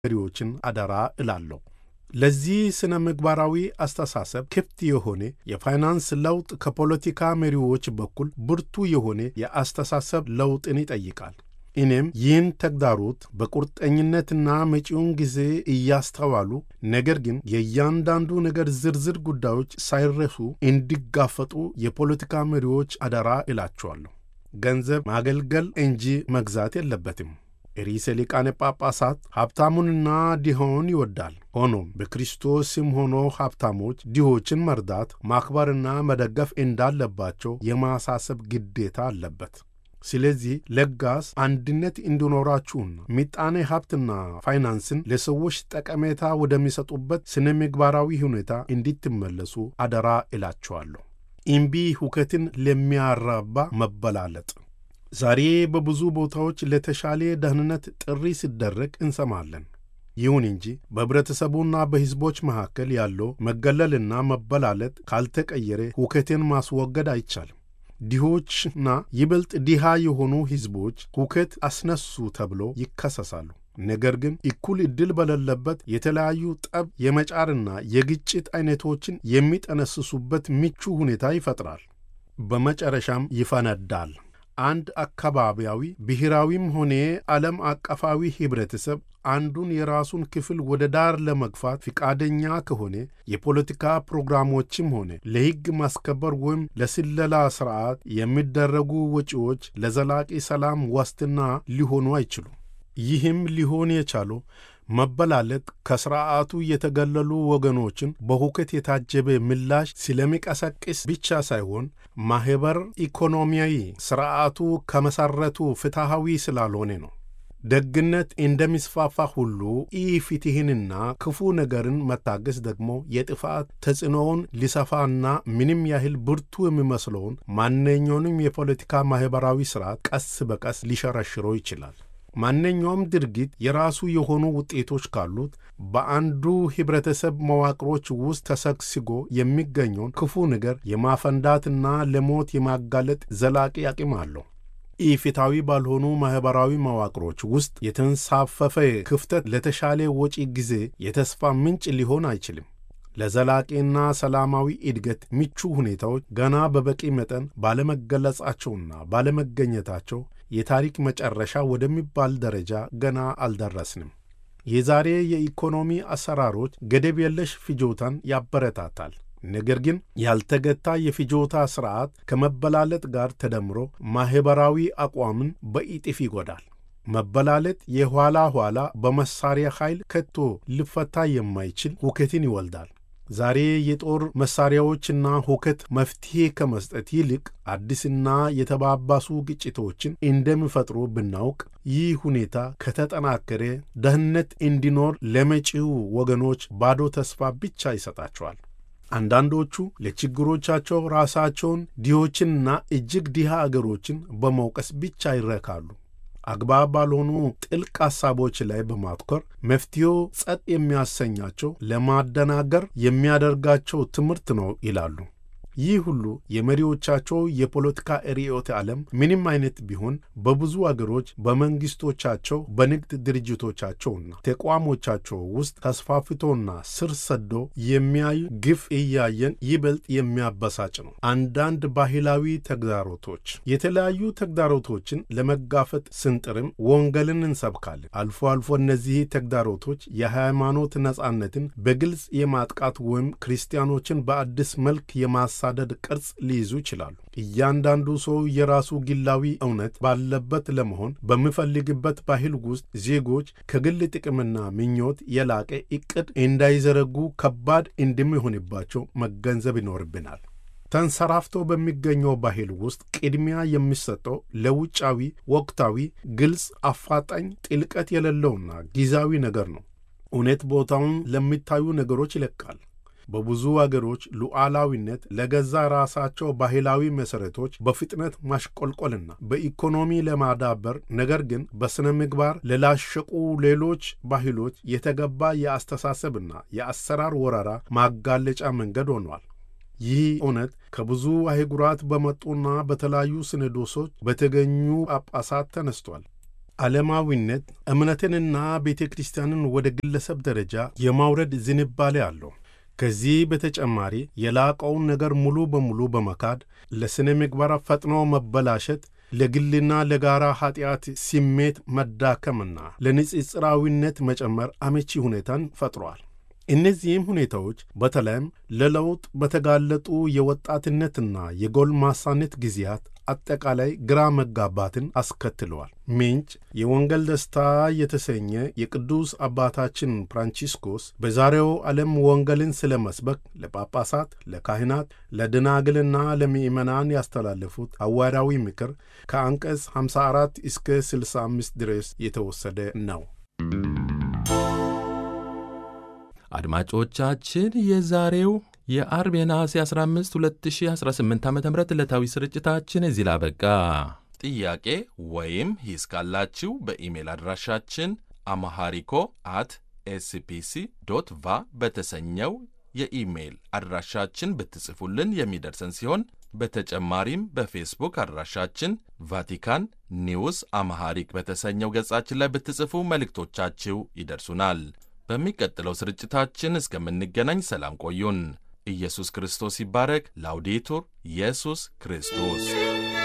መሪዎችን አደራ እላለሁ። ለዚህ ስነ ምግባራዊ አስተሳሰብ ክፍት የሆነ የፋይናንስ ለውጥ ከፖለቲካ መሪዎች በኩል ብርቱ የሆነ የአስተሳሰብ ለውጥን ይጠይቃል። እኔም ይህን ተግዳሮት በቁርጠኝነትና መጪውን ጊዜ እያስተዋሉ ነገር ግን የእያንዳንዱ ነገር ዝርዝር ጉዳዮች ሳይረሱ እንዲጋፈጡ የፖለቲካ መሪዎች አደራ እላቸዋለሁ። ገንዘብ ማገልገል እንጂ መግዛት የለበትም። ርዕሰ ሊቃነ ጳጳሳት ሀብታሙንና ድሆውን ይወዳል። ሆኖም በክርስቶስ ስም ሆኖ ሀብታሞች ድሆችን መርዳት፣ ማክበርና መደገፍ እንዳለባቸው የማሳሰብ ግዴታ አለበት። ስለዚህ ለጋስ አንድነት እንዲኖራችሁና ምጣኔ ሀብትና ፋይናንስን ለሰዎች ጠቀሜታ ወደሚሰጡበት ስነ ምግባራዊ ሁኔታ እንዲትመለሱ አደራ እላቸዋለሁ። እምቢ ሁከትን ለሚያራባ መበላለጥ ዛሬ በብዙ ቦታዎች ለተሻለ ደህንነት ጥሪ ሲደረግ እንሰማለን። ይሁን እንጂ በኅብረተሰቡና በሕዝቦች መካከል ያለው መገለልና መበላለጥ ካልተቀየረ ሁከትን ማስወገድ አይቻልም። ድሆችና ይበልጥ ድሃ የሆኑ ሕዝቦች ሁከት አስነሱ ተብሎ ይከሰሳሉ። ነገር ግን እኩል ዕድል በሌለበት የተለያዩ ጠብ የመጫርና የግጭት ዐይነቶችን የሚጠነስሱበት ምቹ ሁኔታ ይፈጥራል። በመጨረሻም ይፈነዳል። አንድ አካባቢያዊ ብሔራዊም ሆነ ዓለም አቀፋዊ ኅብረተሰብ አንዱን የራሱን ክፍል ወደ ዳር ለመግፋት ፍቃደኛ ከሆነ የፖለቲካ ፕሮግራሞችም ሆነ ለሕግ ማስከበር ወይም ለስለላ ሥርዓት የሚደረጉ ወጪዎች ለዘላቂ ሰላም ዋስትና ሊሆኑ አይችሉም። ይህም ሊሆን የቻለው መበላለጥ ከሥርዓቱ የተገለሉ ወገኖችን በሁከት የታጀበ ምላሽ ስለሚቀሰቅስ ብቻ ሳይሆን ማኅበር ኢኮኖሚያዊ ሥርዓቱ ከመሠረቱ ፍትሐዊ ስላልሆነ ነው። ደግነት እንደሚስፋፋ ሁሉ ኢፍትሕንና ክፉ ነገርን መታገስ ደግሞ የጥፋት ተጽዕኖውን ሊሰፋና ምንም ያህል ብርቱ የሚመስለውን ማንኛውንም የፖለቲካ ማኅበራዊ ሥርዓት ቀስ በቀስ ሊሸረሽረው ይችላል። ማንኛውም ድርጊት የራሱ የሆኑ ውጤቶች ካሉት በአንዱ ኅብረተሰብ መዋቅሮች ውስጥ ተሰግስጎ የሚገኘውን ክፉ ነገር የማፈንዳትና ለሞት የማጋለጥ ዘላቂ አቅም አለው። ኢፍትሐዊ ባልሆኑ ማኅበራዊ መዋቅሮች ውስጥ የተንሳፈፈ ክፍተት ለተሻለ ወጪ ጊዜ የተስፋ ምንጭ ሊሆን አይችልም። ለዘላቂና ሰላማዊ እድገት ምቹ ሁኔታዎች ገና በበቂ መጠን ባለመገለጻቸውና ባለመገኘታቸው የታሪክ መጨረሻ ወደሚባል ደረጃ ገና አልደረስንም። የዛሬ የኢኮኖሚ አሰራሮች ገደብ የለሽ ፍጆታን ያበረታታል። ነገር ግን ያልተገታ የፍጆታ ሥርዓት ከመበላለጥ ጋር ተደምሮ ማኅበራዊ አቋምን በእጥፍ ይጎዳል። መበላለጥ የኋላ ኋላ በመሳሪያ ኃይል ከቶ ሊፈታ የማይችል ሁከትን ይወልዳል። ዛሬ የጦር መሳሪያዎችና ሁከት መፍትሔ ከመስጠት ይልቅ አዲስና የተባባሱ ግጭቶችን እንደሚፈጥሩ ብናውቅ፣ ይህ ሁኔታ ከተጠናከረ ደህንነት እንዲኖር ለመጪው ወገኖች ባዶ ተስፋ ብቻ ይሰጣቸዋል። አንዳንዶቹ ለችግሮቻቸው ራሳቸውን ድሆችንና እጅግ ድሃ አገሮችን በመውቀስ ብቻ ይረካሉ። አግባብ ባልሆኑ ጥልቅ ሐሳቦች ላይ በማትኮር መፍትሄው ጸጥ የሚያሰኛቸው ለማደናገር የሚያደርጋቸው ትምህርት ነው ይላሉ። ይህ ሁሉ የመሪዎቻቸው የፖለቲካ ርዕዮተ ዓለም ምንም አይነት ቢሆን በብዙ አገሮች በመንግሥቶቻቸው በንግድ ድርጅቶቻቸውና ተቋሞቻቸው ውስጥ ተስፋፍቶና ስር ሰዶ የሚያዩ ግፍ እያየን ይበልጥ የሚያበሳጭ ነው። አንዳንድ ባህላዊ ተግዳሮቶች የተለያዩ ተግዳሮቶችን ለመጋፈጥ ስንጥርም ወንጌልን እንሰብካለን። አልፎ አልፎ እነዚህ ተግዳሮቶች የሃይማኖት ነጻነትን በግልጽ የማጥቃት ወይም ክርስቲያኖችን በአዲስ መልክ የማሳ ሳደድ ቅርጽ ሊይዙ ይችላሉ። እያንዳንዱ ሰው የራሱ ግላዊ እውነት ባለበት ለመሆን በሚፈልግበት ባህል ውስጥ ዜጎች ከግል ጥቅምና ምኞት የላቀ ዕቅድ እንዳይዘረጉ ከባድ እንደሚሆንባቸው መገንዘብ ይኖርብናል። ተንሰራፍቶ በሚገኘው ባህል ውስጥ ቅድሚያ የሚሰጠው ለውጫዊ፣ ወቅታዊ፣ ግልጽ፣ አፋጣኝ፣ ጥልቀት የሌለውና ጊዜያዊ ነገር ነው። እውነት ቦታውን ለሚታዩ ነገሮች ይለቃል። በብዙ አገሮች ሉዓላዊነት ለገዛ ራሳቸው ባህላዊ መሠረቶች በፍጥነት ማሽቆልቆልና በኢኮኖሚ ለማዳበር ነገር ግን በሥነ ምግባር ለላሸቁ ሌሎች ባህሎች የተገባ የአስተሳሰብና የአሰራር ወረራ ማጋለጫ መንገድ ሆኗል። ይህ እውነት ከብዙ አህጉራት በመጡና በተለያዩ ሲኖዶሶች በተገኙ ጳጳሳት ተነስቷል። ዓለማዊነት እምነትንና ቤተ ክርስቲያንን ወደ ግለሰብ ደረጃ የማውረድ ዝንባሌ አለው። ከዚህ በተጨማሪ የላቀውን ነገር ሙሉ በሙሉ በመካድ ለሥነ ምግባር ፈጥኖ መበላሸት፣ ለግልና ለጋራ ኀጢአት ስሜት መዳከምና ለንጽጽራዊነት መጨመር አመቺ ሁኔታን ፈጥሯል። እነዚህም ሁኔታዎች በተለይም ለለውጥ በተጋለጡ የወጣትነትና የጎልማሳነት ጊዜያት አጠቃላይ ግራ መጋባትን አስከትለዋል። ምንጭ የወንጌል ደስታ የተሰኘ የቅዱስ አባታችን ፍራንቺስኮስ በዛሬው ዓለም ወንጌልን ስለ መስበክ ለጳጳሳት፣ ለካህናት፣ ለደናግልና ለምእመናን ያስተላለፉት ሐዋርያዊ ምክር ከአንቀጽ 54 እስከ 65 ድረስ የተወሰደ ነው። አድማጮቻችን የዛሬው የአርብ የነሐሴ 15 2018 ዓ ም ዕለታዊ ስርጭታችን እዚህ ላበቃ። ጥያቄ ወይም ሂስ ካላችሁ በኢሜል አድራሻችን አማሃሪኮ አት ኤስፒሲ ዶት ቫ በተሰኘው የኢሜይል አድራሻችን ብትጽፉልን የሚደርሰን ሲሆን በተጨማሪም በፌስቡክ አድራሻችን ቫቲካን ኒውስ አማሃሪክ በተሰኘው ገጻችን ላይ ብትጽፉ መልእክቶቻችሁ ይደርሱናል። በሚቀጥለው ስርጭታችን እስከምንገናኝ ሰላም ቆዩን። ኢየሱስ ክርስቶስ ይባረክ። ላውዴቱር ኢየሱስ ክርስቶስ